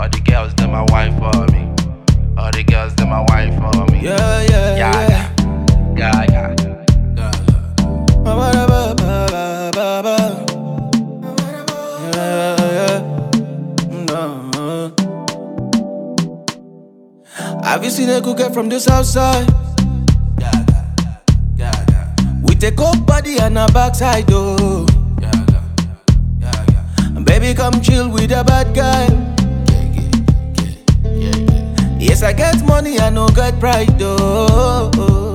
All the girls, them my wife for me. All the girls, them my wife for me. Yeah, yeah, yeah, yeah. yeah, yeah. Ba, ba, ba, ba, ba, ba. Yeah, yeah. No. Have you seen a good girl from the south side? With a cold body and a backside, oh. Baby, come chill with a bad guy. Yes, I get money, I no get pride, oh.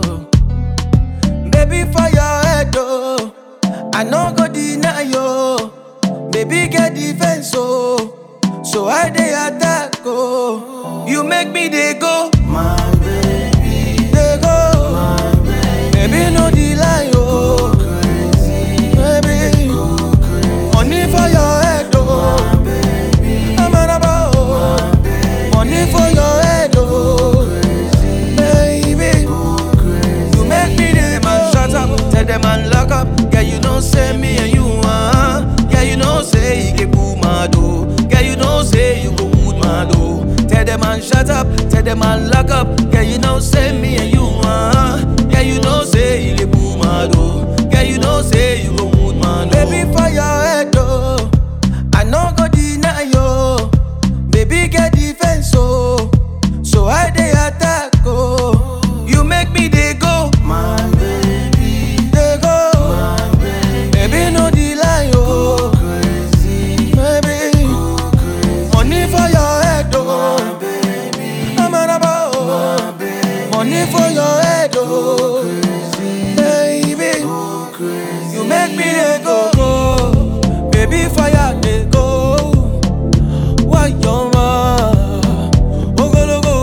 Baby, for your head, oh. I no go deny you. Baby, get defense, oh. So I dey attack, oh. You make me dey go, my baby, dey go, my baby. Baby, no delay, oh. Baby, money for your head, oh. I'm an about, oh. Money for your head, oh. Baby, you make me dey man shut up, tell them man lock up. Yeah, you know say me and you uh. Yeah, you know say you get boo mad oh. Yeah, you know say you go wood mad oh. Tell them man shut up, tell them man lock up. Yeah, you know say me and you uh. Yeah, you know say you get boo mad oh. Yeah, you know say you go wood mad oh. Baby for your head oh. I no go deny you. Baby get defense oh. So I dey attack oh. You make me dey go. My baby. Dey go. My baby. Baby no delay oh. Baby. Money for your head oh. My baby. I'm an about oh. Money for your head oh. Baby. You make me dey go go. Baby fire dey go. Why your Ogologo,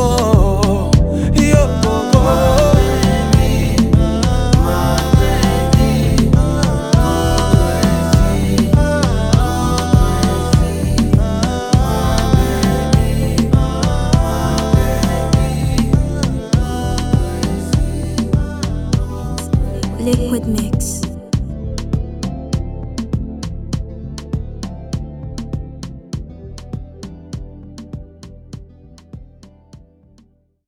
yo go go. Liquid Mix.